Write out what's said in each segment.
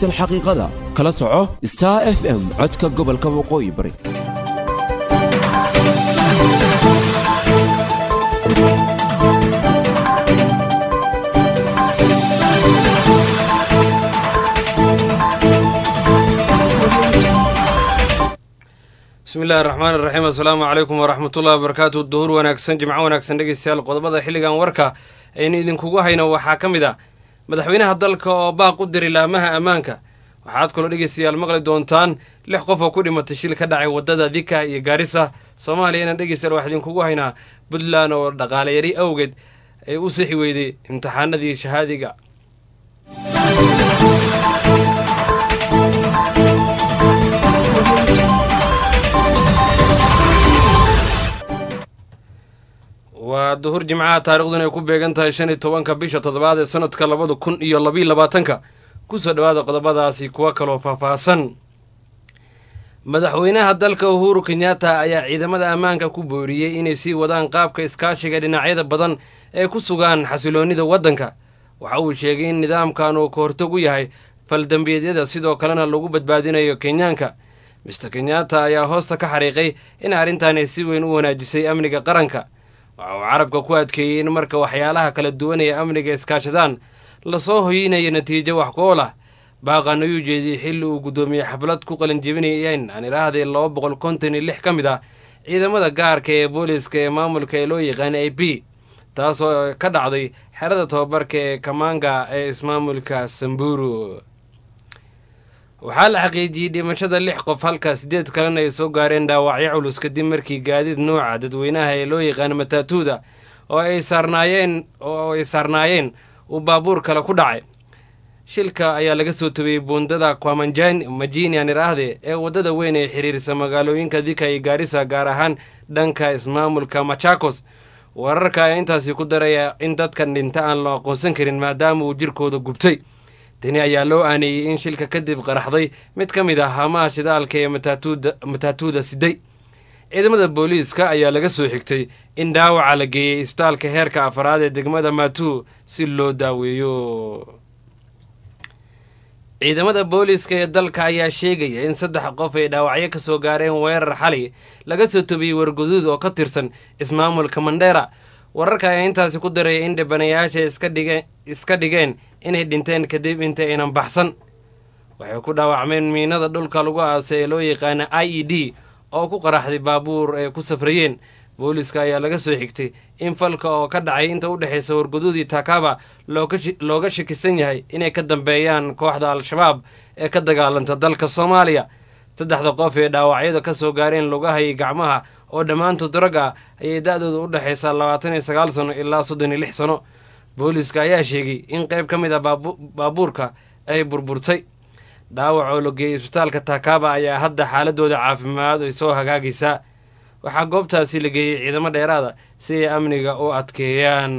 wanaagsan xaqiiqada kala soco star f m codka gobolka waqooyi bari bismi illahi raxmaan iraxiim assalaamu calaykum waraxmatullahi wabarakaatu duhur wanaagsan jimco wanaagsan dhegeystayaal qodobada xilligan warka aynu idinkugu hayno waxaa ka mid ah madaxweynaha dalka oo baaq u diray laamaha ammaanka waxaad kaloo dhegeystayaal maqli doontaan lix qof oo ku dhimatay shil ka dhacay waddada dika iyo gaarisa soomaaliyana dhegeystayaal waxaa idinkugu haynaa puntland oo dhaqaale yari awgeed ay u sixi weyday imtixaanadii shahaadiga waa duhur jimcaha taariikhduna ay ku beegan tahay shan iyo tobanka bisha toddobaad ee sanadka labada kun iyo labiiyo labaatanka kusoo dhowaada qodobadaasi kuwa kaloo faahfaahsan madaxweynaha dalka uhuru kenyatta ayaa ciidamada ammaanka ku booriyey inay sii wadaan qaabka iskaashiga dhinacyada badan ee ku sugaan xasiloonnida waddanka waxa uu sheegay in nidaamkan uu ka hortag u yahay faldambiyeedyada sidoo kalena lagu badbaadinayo kenyaanka mister kenyatta ayaa hoosta ka xariiqay in arrintan ay si weyn u wanaajisay amniga qaranka waxa uu carabka ku adkeeyey in marka waxyaalaha kala duwan ee amniga iskaashadaan lasoo hoyinayo natiijo wax ku-ool ah baaqan ayuu jeediyey xilli uu guddoomiye xaflad ku qalinjebinayeen aan idhaahday laba boqol konton iyo lix ka mid ah ciidamada gaarka ee booliska ee maamulka ee loo yaqaana a b taasoo ka dhacday xerada tababarka ee kamaanga ee ismaamulka samburu waxaa la xaqiijiyey dhimashada lix qof halka siddeed kalena ay soo gaareen dhaawacyo culus kadib markii gaadiid nuuca dadweynaha ee loo yaqaano mataatuuda oo ay saarnaayeen oo ay saarnaayeen uu baabuur kale ku dhacay shilka ayaa laga soo tabiyey buundada kwamanjan majini aan idhaahde ee waddada weyn ee xiriirsa magaalooyinka dika iyo gaarisa gaar ahaan dhanka ismaamulka machakos wararka ayaa intaasi ku daraya in dadkan dhinta aan la aqoonsan karin maadaama uu jirkooda gubtay tani ayaa loo aaneeyey in shilka kadib qaraxday mid ka mid ah haamaha shidaalka ee mataatuuda siday ciidamada booliiska ayaa laga soo xigtay in dhaawaca la geeyey isbitaalka heerka afaraad ee degmada matuu si loo daaweeyo ciidamada booliiska ee dalka ayaa sheegaya in saddex qof ay dhaawacyo ka soo gaareen weerar xali laga soo tobiyey warguduud oo ka tirsan ismaamulka mandheera wararka ayaa intaasi ku daraya in dhibanayaasha iska dhigeen inay dhinteen kadib inta aynan baxsan waxay ku dhaawacmeen miinada dhulka lagu aasay ee loo yaqaana i e d oo ku qaraxday baabuur ay ku safrayeen booliiska ayaa laga soo xigtay in falka oo ka dhacay inta u dhexaysa warguduudii takaba looga shakisan yahay inay ka dambeeyaan kooxda al-shabaab ee ka dagaalanta dalka soomaaliya saddexda qof ee dhaawacyada ka soo gaareen lugaha iyo gacmaha oo dhammaantood rag ah ayay da-dooda u dhexaysaa labaatan iyo sagaal sano ilaa soddon iyo lix sano booliiska ayaa sheegay in qayb ka mid ah baabuurka ay burburtay dhaawac oo la geeyey isbitaalka takaba ayaa hadda xaaladooda caafimaad ay soo hagaagaysaa waxaa goobtaasi la geeyey ciidamo dheeraada si ay amniga u adkeeyaan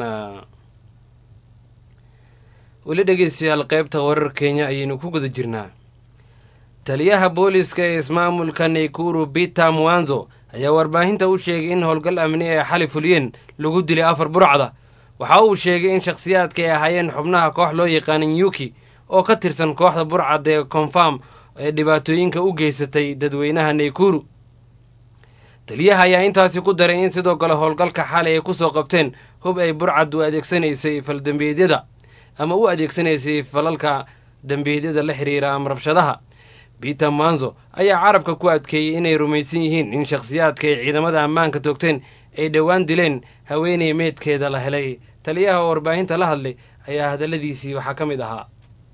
weli dhegeystayaal qaybta warar kenya ayaynu ku guda jirnaa taliyaha booliiska ee ismaamulka naykuru bita mwanzo ayaa warbaahinta u sheegay in howlgal amni ee xali fuliyeen lagu dilay afar burcda waxa uu sheegay in shakhsiyaadka ay ahaayeen xubnaha koox loo yaqaana nyuki oo ka tirsan kooxda burcad ee konfarm ee dhibaatooyinka u geysatay dadweynaha naykuru taliyaha ayaa intaasi ku daray in sidoo kale howlgalka xali ay kusoo qabteen hub ay burcad u adeegsanaysay faldembiyeedyada ama u adeegsanaysay falalka dembiyeedyada la xiriira ama rabshadaha biter manzo ayaa carabka ku adkeeyey inay rumaysan yihiin in shakhsiyaadka ay ciidamada ammaanka toogteen ay dhowaan dileen haweeney meydkeeda la helay taliyaha oo warbaahinta la hadlay ayaa hadalladiisii waxaa ka mid ahaa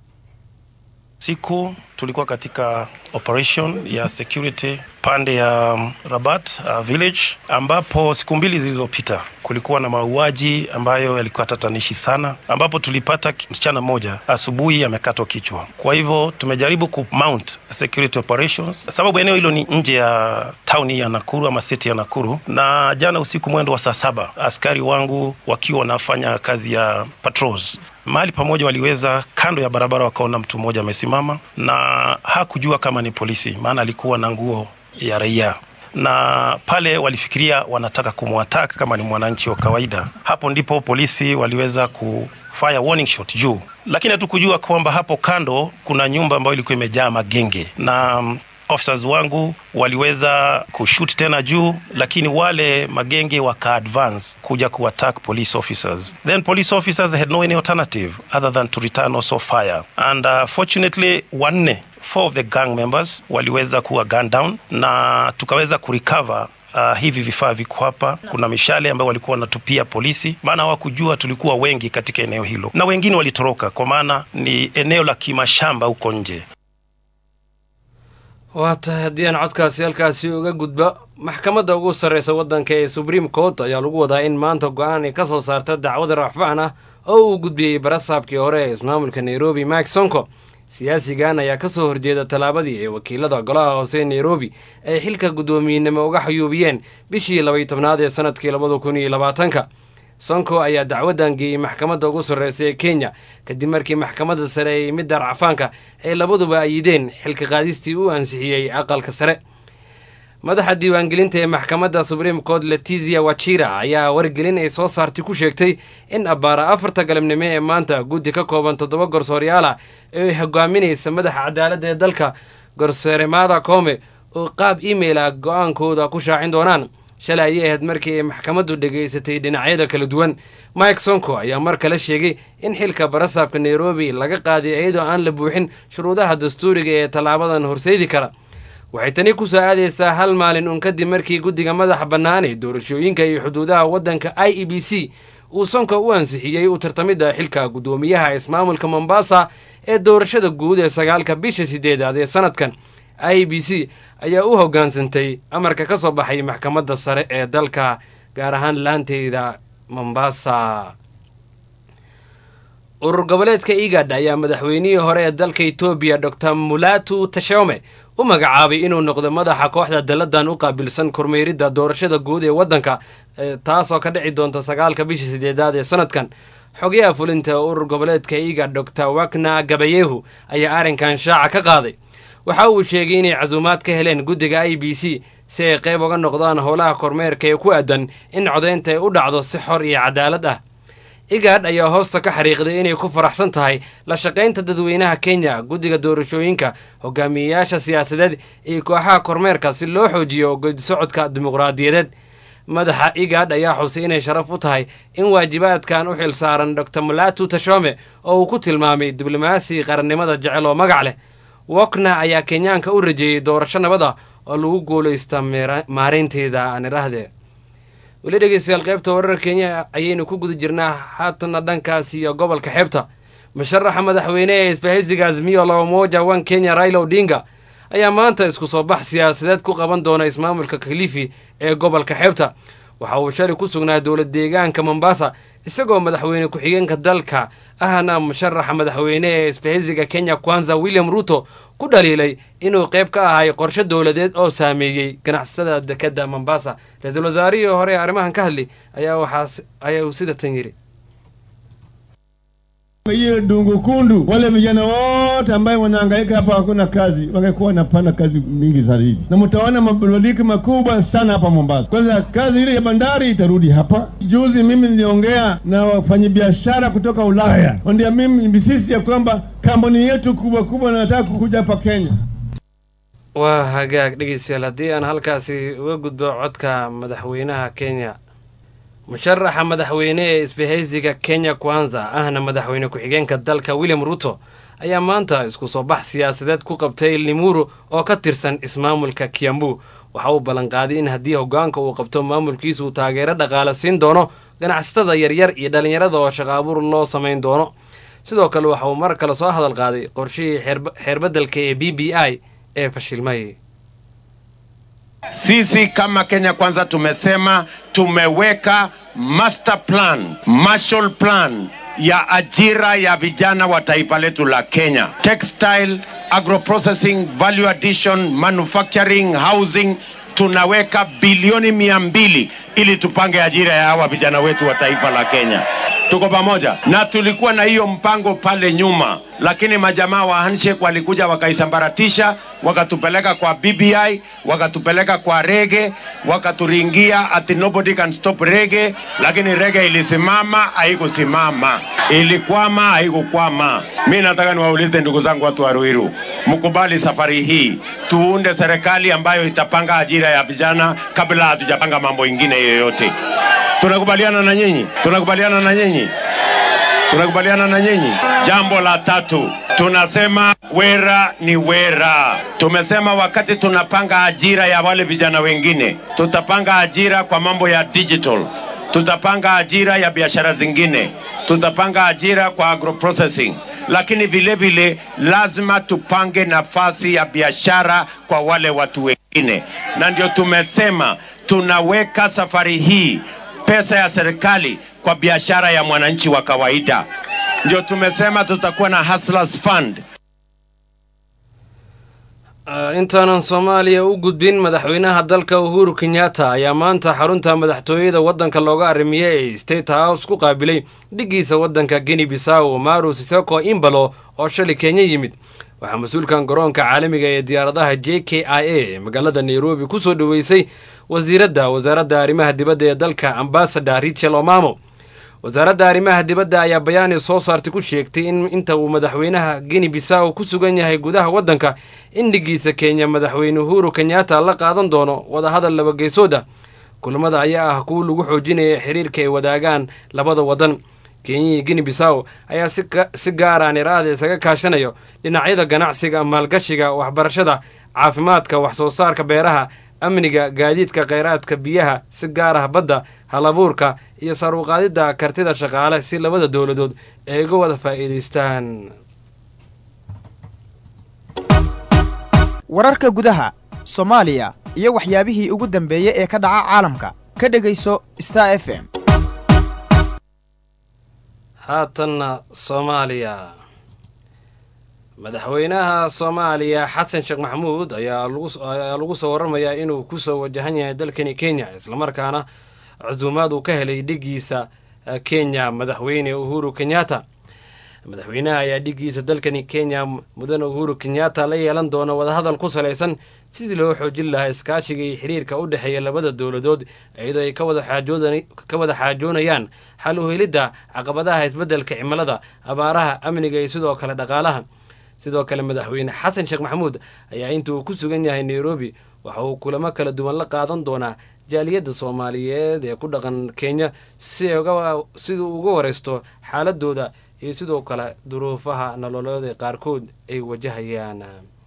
siku tulikuwa katika operation ya security pande ya Rabat uh, village ambapo siku mbili zilizopita kulikuwa na mauaji ambayo yalikuwa tatanishi sana, ambapo tulipata msichana mmoja asubuhi amekatwa kichwa. Kwa hivyo tumejaribu ku mount security operations, sababu eneo hilo ni nje ya tauni ya Nakuru ama city ya Nakuru, na jana usiku mwendo wa saa saba askari wangu wakiwa wanafanya kazi ya patrols mahali pamoja waliweza kando ya barabara wakaona mtu mmoja amesimama na hakujua kama ni polisi, maana alikuwa na nguo ya raia. na pale walifikiria wanataka kumwataka kama ni mwananchi wa kawaida. Hapo ndipo polisi waliweza ku fire warning shot juu, lakini hatukujua kwamba hapo kando kuna nyumba ambayo ilikuwa imejaa magenge na um, officers wangu waliweza kushoot tena juu, lakini wale magenge waka advance kuja ku attack police officers. Then police officers they had no any alternative other than to return also fire and uh, fortunately wanne four of the gang members waliweza kuwa gun down na tukaweza kurecover Uh, hivi vifaa viko hapa. Kuna mishale ambayo walikuwa wanatupia polisi, maana hawakujua tulikuwa wengi katika eneo hilo, na wengine walitoroka kwa maana ni eneo la kimashamba huko nje. waa tahay haddii aan codkaasi halkaasi uga gudba maxkamadda ugu sarreysa waddanka ee supreme court ayaa lagu wadaa in maanta go-aan ay ka soo saarta dacwada racfaan ah oo uu gudbiyey barasaabkii hore ee ismaamulka nairobi mike sonko siyaasigan ayaa ka soo horjeeda tallaabadii ee wakiilada golaha hoose ee nairobi ay xilka guddoomiyenimo uga xayuubiyeen bishii labaiy tobnaad ee sanadkii labada kun iyo labaatanka sonko ayaa dacwaddan geeyey maxkamadda ugu sarreysa ee kenya kadib markii maxkamadda sare ay midda racfaanka ay labaduba ayideen xilka qaadistii u ansixiyey aqalka sare madaxa diiwaangelinta ee maxkamadda supreme court letizia wachira ayaa wargelin ay soo saartay ku sheegtay in abbaara afarta galabnimo ee maanta guddi ka kooban toddoba gorsooryaal ah ee hogaaminaysa madaxa cadaaladda ee dalka gorsooremada koome oo qaab email ah go-aankooda ku shaacin doonaan shalay ayay ahayd markii ay maxkamaddu dhegaysatay dhinacyada kala duwan mike sonko ayaa mar kale sheegay in xilka barasaabka nairobi laga qaaday iyadoo aan la buuxin shuruudaha dastuuriga ee tallaabadan horseedi kara waxay tani ku soo aadaysaa hal maalin uun kadib markii guddiga madaxa bannaan ee doorashooyinka iyo xuduudaha waddanka i e b c uu sonko u ansixiyey u tartamidda xilka guddoomiyaha ismaamulka mombasa ee doorashada guud ee sagaalka bisha sideedaad ee sanadkan i b c ayaa u hoggaansantay amarka ka soo baxay maxkamadda sare ee dalka gaar ahaan laanteeda mombasa urur goboleedka igad ayaa madaxweynihii hore ee dalka etoobiya dor mulatu tashome u magacaabay inuu noqdo madaxa kooxda dalladan u qaabilsan kormeeridda doorashada guud ee waddanka taasoo ka dhici doonta sagaalka bisha sideedaad ee sanadkan xogayaha fulinta urur goboleedka igad dor wakna gabayehu ayaa arrinkan shaaca ka qaaday waxa uu sheegay inay casuumaad ka heleen guddiga i b c si ay qayb uga noqdaan howlaha kormeerka ee ku aadan in codaynta ay u dhacdo si xor iyo cadaalad ah igad ayaa hoosta ka xariiqday inay ku faraxsan tahay la shaqaynta dadweynaha kenya guddiga doorashooyinka hogaamiyeyaasha siyaasadeed iyo kooxaha kormeerka si loo xoojiyo geedisocodka dimuqraadiyadeed madaxa igad ayaa xusay inay sharaf u tahay in waajibaadkan u xil saaran dor mulatu tashome oo uu ku tilmaamay diblomaasi qarannimada jecel oo magac leh wokna ayaa kenyaanka u rajeeyey doorasho nabada oo lagu guulaysta maareynteeda aan idhaahdee weli dhegeystayaal qaybta warar kenya ayaynu ku guda jirnaa haatana dhankaas iyo gobolka xeebta musharaxa madaxweyne ee isbahaysiga azmiyo laba moja one kenya raila odinga ayaa maanta isku soo bax siyaasadeed ku qaban doona ismaamulka kalifi ee gobolka xeebta waxa uu shalay ku sugnaa dowlad deegaanka mombasa isagoo madaxweyne ku-xigeenka dalka ahna musharaxa madaxweyne ee isbahaysiga kenya kwanza william ruto ku dhaliilay inuu qayb ka ahay qorshe dowladeed oo saameeyey ganacsatada dekadda mombasa ra-iisul wasaarihii hore ee arrimahan ka hadli ayaa waxaas ayaa uu sida tan yidhi hiyo dungu kundu, wale vijana wote ambaye wanahangaika hapa hakuna kazi, wangekuwa wanapanda kazi mingi zaidi, na mtaona mabadiliko makubwa sana hapa Mombasa. Kwanza kazi ile ya bandari itarudi hapa. Juzi mimi niliongea na wafanyabiashara kutoka Ulaya, wandia mimi sisi ya kwamba kampuni yetu kubwa kubwa nataka kukuja hapa Kenya. waa hagaag dhegeystayaal haddii aan halkaasi uga gudbo codka madaxweynaha kenya musharaxa madaxweyne ee isbahaysiga kenya kwanza ahna madaxweyne ku-xigeenka dalka william ruto ayaa maanta isku soo bax siyaasadeed ku qabtay limuru oo ka tirsan ismaamulka kiambu waxa uu ballanqaaday in haddii hogaanka uu qabto maamulkiisa uu taageero dhaqaale siin doono ganacsatada yaryar iyo dhallinyarada oo shaqaabuur loo samayn doono sidoo kale waxa uu mar kale soo hadal qaaday qorshihii xeerbedelka ee b b i ee fashilmay Sisi kama Kenya Kwanza tumesema tumeweka master plan, Marshall plan ya ajira ya vijana wa taifa letu la Kenya. Textile, agroprocessing, value addition, manufacturing, housing tunaweka bilioni mia mbili ili tupange ajira ya hawa vijana wetu wa taifa la Kenya. Tuko pamoja, na tulikuwa na hiyo mpango pale nyuma, lakini majamaa wa handshake walikuja wakaisambaratisha, wakatupeleka kwa BBI, wakatupeleka kwa rege, wakaturingia ati nobody can stop rege, lakini rege ilisimama, haikusimama, ilikwama, haikukwama. Mi nataka niwaulize ndugu zangu watu wa Ruiru, mkubali safari hii tuunde serikali ambayo itapanga ajira ya vijana kabla hatujapanga mambo ingine yoyote. Tunakubaliana na nyinyi? Tunakubaliana na nyinyi? Tunakubaliana na nyinyi. Jambo la tatu, tunasema wera ni wera. Tumesema wakati tunapanga ajira ya wale vijana wengine, tutapanga ajira kwa mambo ya digital, tutapanga ajira ya biashara zingine, tutapanga ajira kwa agroprocessing, lakini vile vile lazima tupange nafasi ya biashara kwa wale watu wengine, na ndio tumesema tunaweka safari hii pesa ya serikali kwa biashara ya mwananchi wa kawaida. Ndio tumesema tutakuwa na Hustlers Fund. Uh, intaanan soomaaliya u gudbin madaxweynaha dalka uhuru kenyatta ayaa maanta xarunta madaxtooyada waddanka looga arimiye ee state house ku qaabilay dhigiisa waddanka geni bisaw maru sisoko imbalo oo shalay kenya yimid waxaa mas-uulkan garoonka caalamiga ee diyaaradaha j k i a ee magaalada nairobi ku soo dhoweysay wasiiradda wasaaradda arrimaha dibadda ee dalka ambasador richel omamo wasaaradda arrimaha dibadda ayaa bayaani soo saartay ku sheegtay in inta uu madaxweynaha geni bisaw ku sugan yahay gudaha waddanka in dhigiisa kenya madaxweyne uhuru kenyatta la qaadan doono wadahadal labageysood kulamada ayaa ah kuwa lagu xoojinaya xiriirka ay wadaagaan labada waddan kenya iyo geni bisaw ayaa si gaaraan iraada isaga kaashanayo dhinacyada ganacsiga maalgashiga waxbarashada caafimaadka wax soo saarka beeraha amniga gaadiidka kheyraadka biyaha si gaar ah badda halabuurka iyo saruuqaadidda kartida shaqaale si labada dowladood ay uga wada faa'iidaystaan wararka gudaha soomaaliya iyo waxyaabihii ugu dambeeyey ee ka dhaca caalamka ka dhegayso star f m haatanna soomaaliya madaxweynaha soomaaliya xasan sheekh maxamuud ayaa ayaa lagu soo waramayaa inuu kusoo wajahan yahay dalkani kenya islamarkaana cusuumaad uu ka helay dhigiisa kenya madaxweyne uhuru kenyatta madaxweynaha ayaa dhigiisa dalkani kenya mudane uhuru kenyatta la yeelan doona wadahadal ku salaysan sidii loo xoojin lahaa iskaashiga iyo xiriirka u dhexeeya labada dowladood iyadoo ay ka wada xaajoonayaan xal u helidda caqabadaha isbeddelka cimilada abaaraha amniga iyo sidoo kale dhaqaalaha sidoo kale madaxweyne xasan sheekh maxamuud ayaa inta uu ku sugan yahay nairobi waxa uu kulamo kala duwan la qaadan doonaa jaaliyadda soomaaliyeed ee ku dhaqan kenya siduu uga wareysto xaaladooda iyo sidoo kale duruufaha nololeed qaarkood ay wajahayaan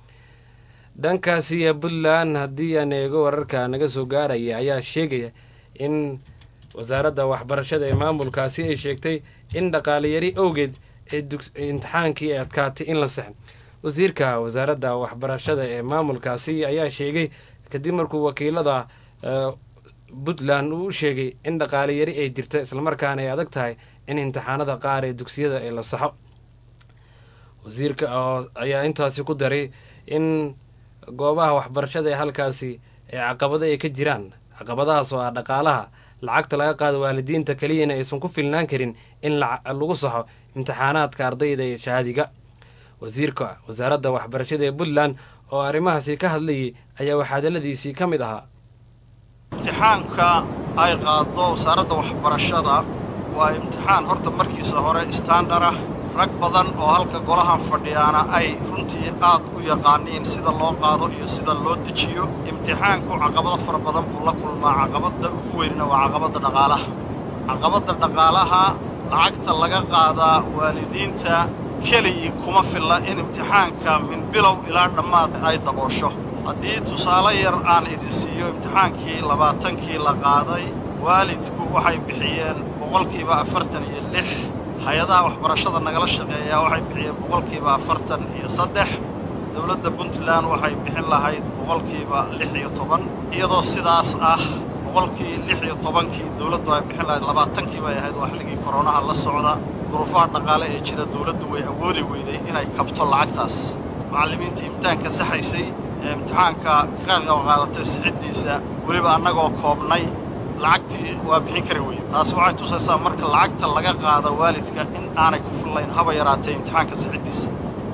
dhankaasiyo puntland haddii aan eego wararka naga soo gaaraya ayaa sheegaya in wasaaradda waxbarashada ee maamulkaasi ay sheegtay in dhaqaaleyari awgeed imtixaankii ay adkaatay in la sexo wasiirka wasaaradda waxbarashada ee maamulkaasi ayaa sheegay kadib markuu wakiilada puntland uu u sheegay in dhaqaale yari ay jirta islamarkaana ay adag tahay in imtixaanada qaar ee dugsiyada ay la saxo wasiirka ayaa intaasi ku daray in goobaha waxbarashada ee halkaasi ee caqabado ay ka jiraan caqabadahaas oo ah dhaqaalaha lacagta laga qaado waalidiinta keliyana aysan ku filnaan karin in lagu saxo imtixaanaadka ardayda ee shahaadiga wasiirka wasaaradda waxbarashada ee puntland oo arrimahaasi ka hadlayay ayaa waxaadaladiisii ka mid ahaa imtixaanka ay qaado wasaaradda waxbarashada waa imtixaan horta markiisa hore standard ah rag badan oo halka golahan fadhiyaana ay runtii aad u yaqaaniin sida loo qaado iyo sida loo dejiyo imtixaanku caqabado fara badan buu la kulmaa caqabadda ugu weynna waa caqabadda dhaqaalaha caqabadda dhaqaalaha lacagta laga qaadaa waalidiinta keligii kuma filla in imtixaanka min bilow ilaa dhammaad ay daboosho haddii tusaale yar aan idin siiyo imtixaankii labaatankii la qaaday waalidku waxay bixiyeen boqolkiiba afartan iyo lix hay-adaha waxbarashada nagala shaqeeyaa waxay bixiyeen boqolkiiba afartan iyo saddex dowladda puntland waxay bixin lahayd boqolkiiba lix iyo toban iyadoo sidaas ah boqolkii lix iyo tobankii dowladdu ay bixin lahayd labaatankii bay ahayd waa xilligii koronaha la socda duruufaha dhaqaale ee jira dowladdu way awoodi weyday inay kabto lacagtaas macallimiintii imtixaanka saxaysay ee imtixaanka ka qaadatay sixiddiisa weliba annagoo koobnay lacagtii waa bixin kari weyde taasi waxay tusaysaa marka lacagta laga qaada waalidka in aanay ku fillayn haba yaraatee imtixaanka sixiddiisa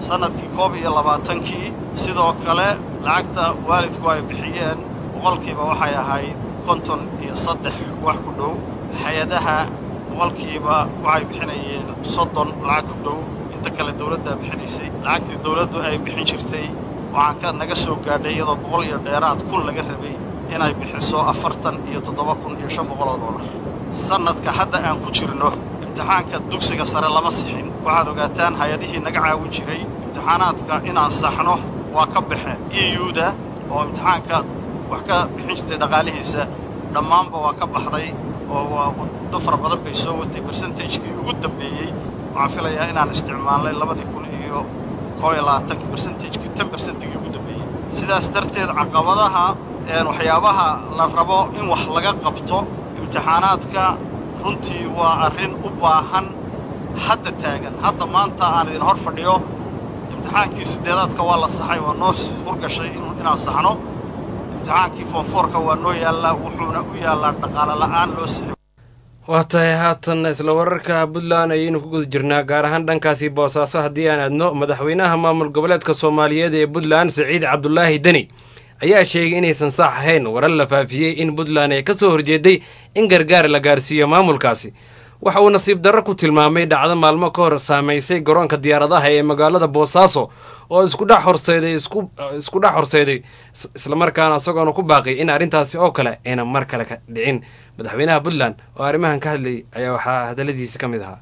sannadkii koob iyo labaatankii sidoo kale lacagta waalidku ay bixiyeen boqolkiiba waxay ahayd konton iyo saddex wax ku dhow hay-adaha boqolkiiba waxay bixinayeen soddon lacag ku dhow inta kale dawladdaa bixinaysay lacagtii dawladdu ay bixin jirtay waxaan ka naga soo gaadhay iyadoo boqol iyo dheeraad kun laga rabay inay bixiso afartan iyo toddoba kun iyo shan boqol oo dollar sannadka hadda aan ku jirno imtixaanka dugsiga sare lama sixin waxaad ogaataan hay-adihii naga caawin jiray imtixaanaadka inaan saxno waa ka baxeen euda oo imtixaanka wax ka bixin jirtay dhaqaalihiisa dhammaanba waa ka baxday oo waa muddo fara badan bay soo watay bersentagekii ugu dambeeyey waxaan filayaa inaan isticmaalnay labadii kun iyo koo iyo labaatankii bersentagekii tan bersentigii ugu dambeeyey sidaas darteed caqabadaha waxyaabaha la rabo in wax laga qabto imtixaanaadka runtii waa arrin u baahan hadda taagan hadda maanta aan idin hor fadhiyo imtixaankii siddeedaadka waa la saxay waa noo hurgashay inaan saxno imtixaankii foonfoorka waa noo yaallaa wuxuuna u yaallaa dhaqaale la'aan loo sixi waa tahay haatan isla wararka puntland ayaynu ku guda jirnaa gaar ahaan dhankaasi boosaaso haddii aan aadno madaxweynaha maamul goboleedka soomaaliyeed ee puntland siciid cabdulaahi deni ayaa sheegay inaysan saax ahayn warar la faafiyey in puntland ay ka soo horjeeday in gargaar la gaarsiiyo maamulkaasi waxa uu nasiib darro ku tilmaamay dhacdo maalmo ka hor saamaysay garoonka diyaaradaha ee magaalada boosaaso oo iskudhex horseeday isku dhex horseeday islamarkaana isagoona ku baaqay in arrintaasi oo kale ayna mar kale ka dhicin madaxweynaha puntland oo arrimahan ka hadlayay ayaa waxaa hadalladiisi ka mid ahaa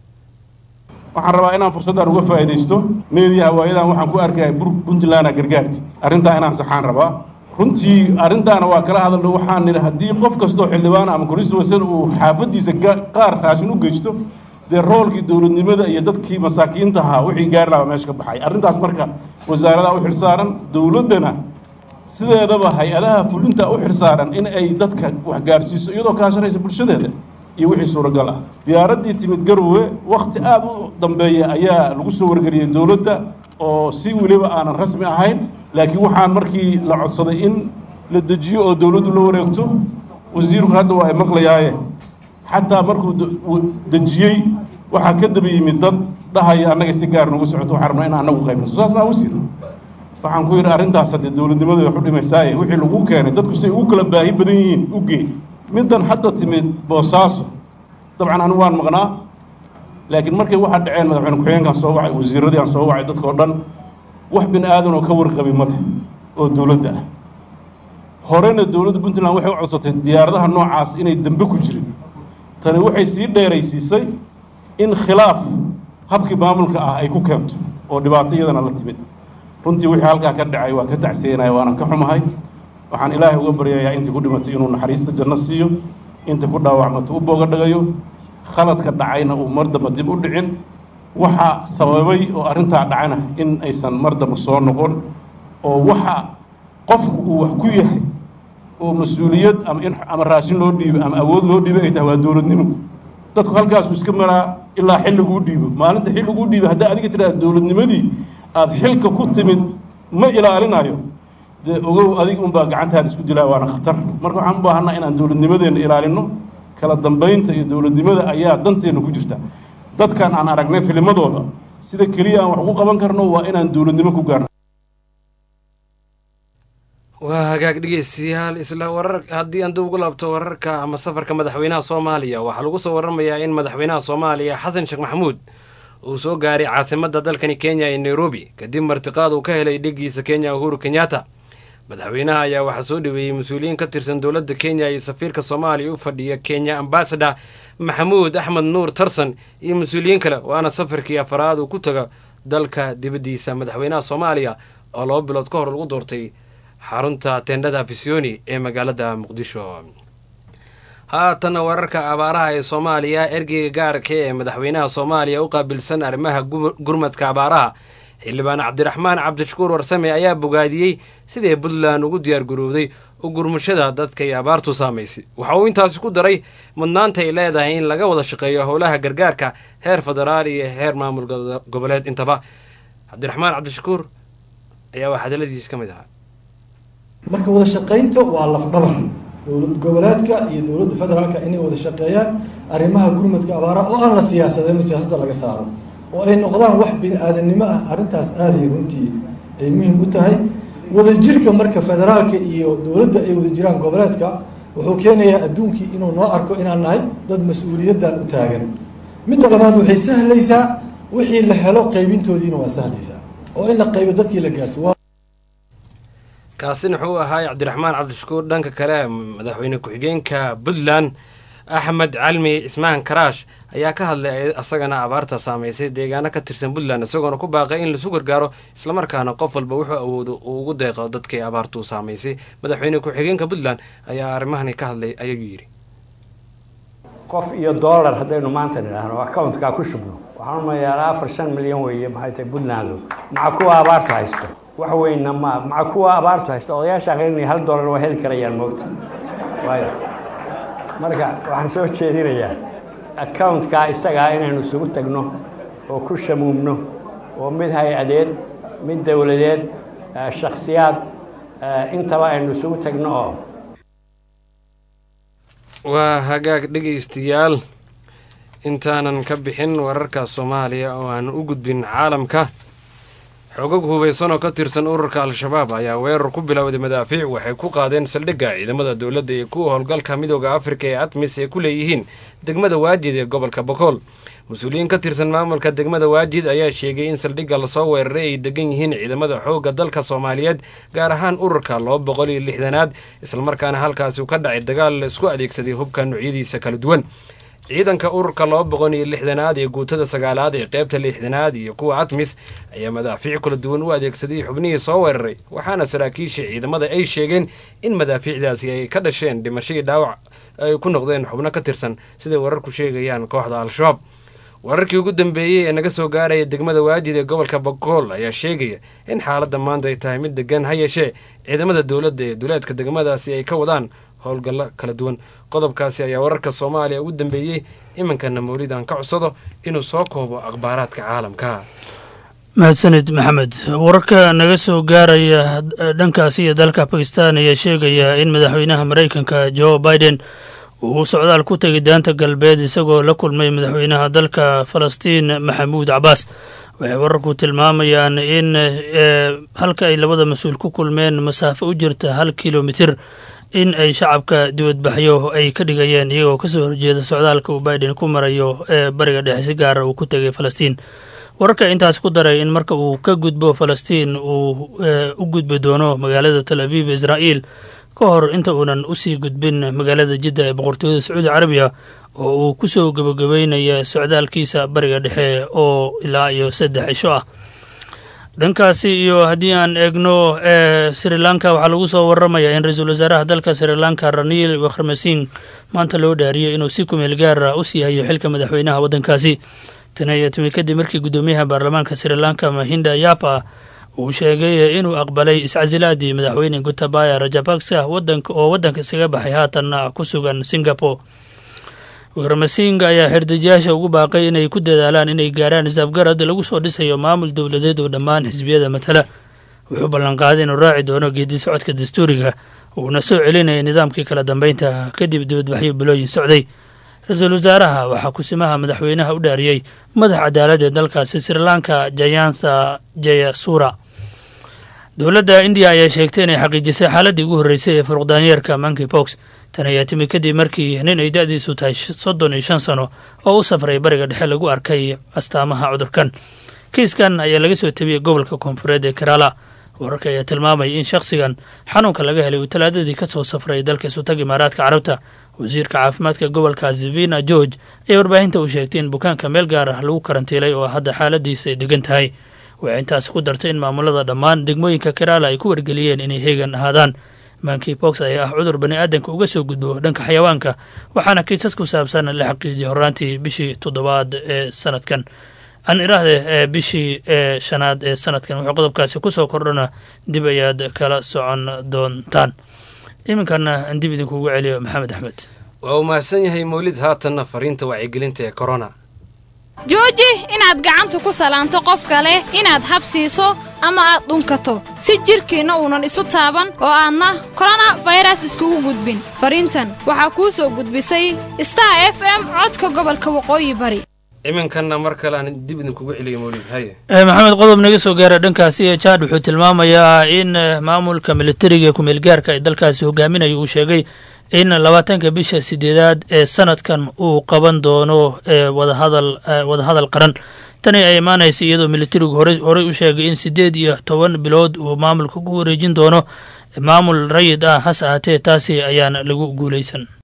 waxaan rabaa inaan fursaddan uga faa'iidaysto meediyaha waayadan waxaan ku arkaya puntlandna gargaartid arrintaa inaan saxaan rabaa runtii arrintaana waa kala hadalno waxaan nidhi haddii qof kastoo xildhibaan ama konstituensan uu xaafaddiisa qaar raashin u geysto dee roolkii dowladnimada iyo dadkii masaakiinta ahaa wixii gaari lahaa meesha ka baxay arrintaas marka wasaaradaha u xilsaaran dowladdana sideedaba hay-adaha fulinta u xilsaaran in ay dadka wax gaarsiiso iyadoo kaashanaysa bulshadeeda iyo wixii suuragal ah diyaaraddii timid garowe wakhti aada u dambeeya ayaa lagu soo wargeliyey dowladda oo si weliba aanan rasmi ahayn laakiin waxaan markii la codsaday in la dejiyo oo dowladdu la wareegto wasiirku hadda waa ay maqlayaaye xataa markuu dejiyey waxaa ka daba yimid dad dhahaya annaga si gaar nagu socoto waxaan rabnaa in annagu qaybnaso saas maa wasiir waxaan ku yidhi arrintaas haddee dowladnimada wax u dhimaysaaye wixii lagu keenay dadku say ugu kala baahi badan yihiin u gee middan hadda timid boosaaso dabcan anigu waan maqnaa laakiin markay waxaa dhaceen madaxweyne ku-xigeenkaan soo wacay wasiiradii aan soo wacay dadkao dhan wax bini aadan oo ka warqabi ma leh oo dowladda ah horena dowladda puntland waxay u codsatay diyaaradaha noocaas inay dembe ku jirin tani waxay sii dheeraysiisay in khilaaf habkii maamulka ah ay ku keento oo dhibaato iyadana la timid runtii wixii halkaa ka dhacay waa ka tacsiyenaya waanan ka xumahay waxaan ilaahay uga baryayaa intii ku dhimatay inuu naxariista janno siiyo inta ku dhaawacmato u booga dhagayo khaladka dhacayna uu mar damba dib u dhicin waxa sababay oo arrintaa dhacana in aysan mar damba soo noqon oo waxa qofku uu wax ku yahay oo mas-uuliyad ama in ama raashin loo dhiibo ama awood loo dhiibo ay tahay waa dowladnimo dadku halkaasuu iska maraa ilaa xilliguu dhiibo maalinta xilliguu dhiibo haddaa adiga tidhahda dowladnimadii aada xilka ku timid ma ilaalinayo dee ogow adig unbaa gacantaada isku dilaa waana khatar marka waxaan u baahanaa inaan dowladnimadeenna ilaalino kala dambaynta iyo dowladnimada ayaa danteenna ku jirta dadkan aan aragnay filimadooda sida keliya aan wax ugu qaban karno waa inaan dowladnimo ku gaarno waa hagaag dhegeystayaal isla warar haddii aan dib ugu laabto wararka ama safarka madaxweynaha soomaaliya waxaa lagu soo waramayaa in madaxweynaha soomaaliya xasan sheekh maxamuud uu soo gaaray caasimadda dalkani kenya ee nairobi kadib martiqaad uu ka helay dhegiisa kenya uhuru kenyatta madaxweynaha ayaa waxaa soo dhaweeyey mas-uuliyiin ka tirsan dowladda kenya iyo safiirka soomaaliya u fadhiya kenya ambasador maxamuud axmed nuur tarsan iyo mas-uuliyiin kale waana safarkii afaraad uu ku taga dalka dibaddiisa madaxweynaha soomaaliya oo laba bilood ka hor lagu doortay xarunta tendhada fisioni ee magaalada muqdisho haatana wararka abaaraha ee soomaaliya ergeyga gaarka ee madaxweynaha soomaaliya u qaabilsan arrimaha gurmadka abaaraha xildhibaan cabdiraxmaan cabdishakuur warsame ayaa bogaadiyey sidai puntland ugu diyaargarowday u gurmashada dadka ay abaartu saamaysay waxa uu intaasi ku daray mudnaanta ay leedahay in laga wada shaqeeyo howlaha gargaarka heer federaal iyo heer maamul goboleed intaba cabdiraxmaan cabdishakuur ayaa waa hadaladiisi ka mid ahaa marka wada shaqaynta waa lafdhabar dowlad goboleedka iyo dowladda federaalka inay wada shaqeeyaan arrimaha gurmadka abaaraha oo aan la siyaasadin siyaasadda laga saaro oo ay noqdaan wax bini aadamnimo ah arrintaas aaday runtii ay muhiim u tahay wadajirka marka federaalka iyo dowladda ay wada jiraan goboleedka wuxuu keenayaa adduunkii inuu noo arko inaan nahay dad mas-uuliyaddan u taagan midda labaad waxay sahlaysaa wixii la helo qaybintoodiina waa sahlaysaa oo in la qaybo dadkii la gaarso kaasina wuxuu ahaay cabdiraxmaan cabdishakuur dhanka kale madaxweyne ku-xigeenka puntland axmed calmi cismaan karaash ayaa ka hadlay asagana abaarta saameysay deegaano ka tirsan puntland isagoona ku baaqay in lasu gargaaro islamarkaana qof walba wuxuu awoodo uu ugu deeqo dadkii abaartuu saamaysay madaxweyne ku-xigeenka puntland ayaa arrimahani ka hadlay ayaguu yidhi qof iyo dollar haddaynu maanta nidhaahno accountka ku shubno waxaan umayaa afar shan milyan weeye maxay tahay puntland maca kuwa abaarta haysto wax weynna ma maca kuwa abaartu haysto odayaasha aqrinaya hal dollar waa heli karayaan moogta waayo marka waxaan soo jeedinayaa accountka isagaa inaynu isugu tagno oo ku shamuumno oo mid hay-adeed mid dowladeed shakhsiyaad intaba aynu isugu tagno oo waa hagaag dhegaystayaal intaanan ka bixin wararka soomaaliya oo aan u gudbin caalamka xogag hubaysan oo ka tirsan ururka al-shabaab ayaa weerar ku bilowday madaafiic waxay ku qaadeen saldhigga ciidamada dowladda iyo kuwa howlgalka midooda afrika ee atmis ay ku leeyihiin degmada waajid ee gobolka bokool mas-uuliyiin ka tirsan maamulka degmada waajid ayaa sheegay in saldhigga lasoo weeraray ay degan yihiin ciidamada xoogga dalka soomaaliyeed gaar ahaan ururka laba boqol iyo lixdanaad islamarkaana halkaasi uu ka dhacay dagaal la isku adeegsaday hubka noocyadiisa kala duwan ciidanka ururka laba boqol iyo lixdanaad ee guutada sagaalaad ee qeybta lixdanaad iyo kuwa atmis ayaa madaafiic kala duwan u adeegsaday xubnihii soo weeraray waxaana saraakiisha ciidamada ay sheegeen in madaafiicdaasi ay ka dhasheen dhimashadii dhaawac ay ku noqdeen xubno ka tirsan siday wararku sheegayaan kooxda al-shabaab wararkii ugu dambeeyey ee naga soo gaaraya degmada waajid ee gobolka bakool ayaa sheegaya in xaaladda maanta ay tahay mid degan ha yeeshee ciidamada dowladda ee duleedka degmadaasi ay ka wadaan howlgallo kala duwan qodobkaasi ayaa wararka soomaaliya ugu dambeeyey iminkana mawlidan ka codsado inuu soo koobo akhbaaraadka caalamka mahadsanid maxamed wararka naga soo gaaraya dhankaasi iyo dalka bakistan ayaa sheegaya in madaxweynaha maraykanka jo biden uu socdaal ku tegay daanta galbeed isagoo la kulmay madaxweynaha dalka falastiin maxamuud cabaas waxay wararku tilmaamayaan in halka ay labada mas-uul ku kulmeen masaafo u jirta hal kilomitir in ay shacabka dibadbaxyo ay ka dhigayeen iyagoo kasoo horjeeda socdaalka uu biden ku marayo ee bariga dhexe si gaara uu ku tegay falastiin wararka intaas ku daray in marka uu ka gudbo falastiin uu u gudbi doono magaalada tal aviv israa'iil ka hor inta uunan usii gudbin magaalada jidda ee boqortooyada sacuudi carabiya oo uu kusoo gebagabeynaya socdaalkiisa bariga dhexe oo ilaa iyo saddex cisho ah dhankaasi iyo haddii aan eegno ee sri lanka waxaa lagu soo waramayaa in ra-iisul wasaaraha dalka sri lanka ranil wakhrmasing maanta loo dhaariyay inuu si kumeel gaara u sii hayo xilka madaxweynaha waddankaasi tan ayaa timi kadib markii guddoomiyaha baarlamaanka sri lanka mahinda yapa uu sheegay inuu aqbalay iscasilaadii madaxweyne gutabaya rajapaksa wadanka oo waddanka isaga baxay haatanna ku sugan singapore warmasing ayaa xirdejiyaasha ugu baaqay inay ku dadaalaan inay gaaraan isafgarad lagu soo dhisayo maamul dowladeed oo dhammaan xisbiyada matala wuxuu ballanqaaday inuu raaci doono geedi socodka dastuuriga uuna soo celinaya nidaamkii kala dambeynta kadib dibadbaxyo bilooyin socday ra-iisul wasaaraha waxaa kusimaha madaxweynaha u dhaariyey madax cadaalad ee dalkaasi sri lanka jayantha jayasura dowladda indiya ayaa sheegtay inay xaqiijisay xaaladdii ugu horreysay ee furuqdaanyeerka monkey box tan ayaa timi kadib markii nin ay da-diisu tahay soddon iyo shan sano oo u safray bariga dhexe lagu arkay astaamaha cudurkan kiiskan ayaa laga soo tabiyey gobolka koonfureed ee kerala wararka ayaa tilmaamaya in shakhsigan xanuunka laga helay uu talaadadii ka soo safray dalka isutag imaaraadka carabta wasiirka caafimaadka gobolka zivina george ayaa warbaahinta uu sheegtay in bukaanka meel gaar ah lagu karantiilay oo hadda xaaladiisa ay degan tahay waxay intaasi ku dartay in maamulada dhammaan degmooyinka kerala ay ku wargeliyeen inay heegan ahaadaan monkey box ayaa ah cudur bani aadanka uga soo gudbo dhanka xayawaanka waxaana kiisas ku saabsan la xaqiijiyay horaantii bishii toddobaad ee sanadkan aan iraahde ee bishii ee shanaad ee sanadkan wuxuu qodobkaasi kusoo kordhana dib ayaad kala socon doontaan iminkana aan dib idinkugu celiyo maxamed axmed waa uu mahadsan yahay mawlid haatanna fariinta wacyigelinta ee korona jooji inaad gacanta ku salaanto qof kale inaad habsiiso ama aad dhunkato si jidhkiinna uunan isu taaban oo aadna korona fayras iskugu gudbin fariintan waxaa kuu soo gudbisay star f m codka gobolka waqooyi bari iminkanna mar kale aan dib idinkugu celiyo mawlid haye maxamed qodob naga soo gaara dhankaasi ee jaad wuxuu tilmaamayaa in maamulka militariga kumeelgaarka ee dalkaasi hogaaminaya uu sheegay in labaatanka bisha sideedaad ee sanadkan uu qaban doono wadahadal wadahadal qaran tani ay imaanaysa iyadoo militarigu hore horey u sheegay in siddeed iyo toban bilood uu maamulka ku wareejin doono maamul rayid ah hase ahaatee taasi ayaan lagu guulaysan